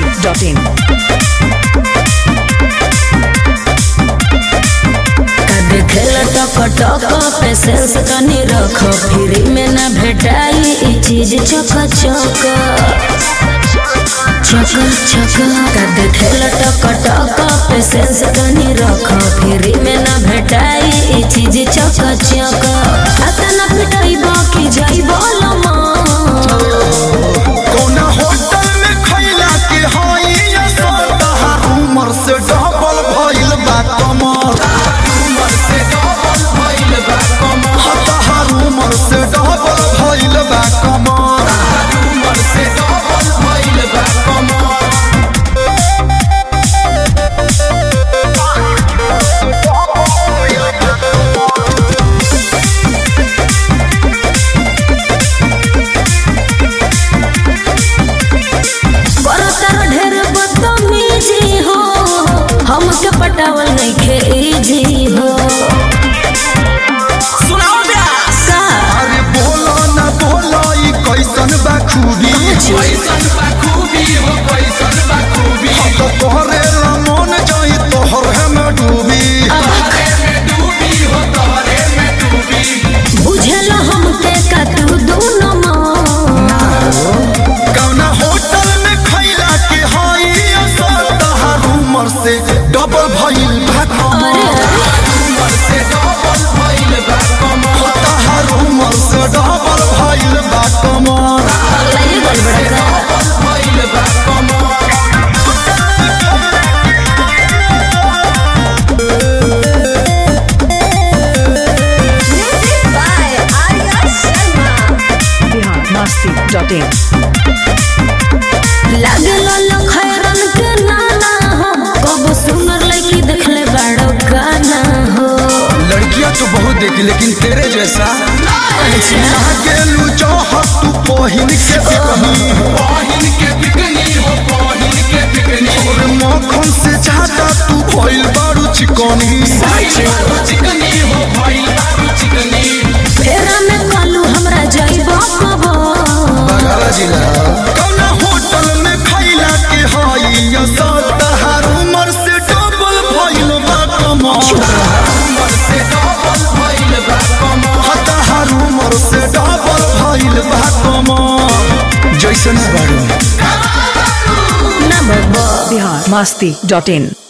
masti.in. देखेला टक टक पे सेंस तनी रख फ्री में ना भेटाई ई चीज चक चक चक चक का देखेला टक टक पे सेंस तनी रख फ्री में ना भेटाई ई चीज चक चक अतना पिटाई बाकी जाई बोलमा कौना होटल में खैला के हई असर तहार उमर से डबल भइल बा कमर उमर से डबल भइल बा कमर तहार उमर से डबल भइल बा कमर उमर से डबल भइल बा कमर करतर ढेर बदतमीजी हो हमके पटावल नइखे इजी हो सुनाओ ब्यास का अरे बोलो ना बोलो ई कैसन बा खूबी कैसन बा खूबी हो कैसन बा खूबी तो तोहरे रमन जाई तोहरे में डूबी तोहरे में डूबी हो तोहरे में डूबी बुझल हमके का तू दोनों माँ कौना होटल में खैला के हई असर तहार उमर से डबल भइल बा अरे कमर उमर से डबल भइल बा कमर तहार उमर से डबल भइल बा कमर अरे गड़बड़ा का भइल बा कमर Bihar masti.in. लागे लाल खैरन के नाना हो कब सुनर लड़की देखले बड़ो गाना हो लड़कियां तो बहुत देखी लेकिन तेरे जैसा अच्छा गेलू चाहत तू पहिन के बिकनी पहिन के बिकनी हो पहिन के बिकनी और मक्खन से ज्यादा तू भइल बारू चिकनी चिकनी हो भइल बारू चिकनी फेरा में कालू हमरा जाइबो कबो बगल जिला कौना होटल में खैला के हई असर तहार उमर से डबल भइल बा कमर उमर से डबल भइल बा कमर तहार उमर से डबल भइल बा कमर जैसन बारू ना बाबा Bihar masti.in.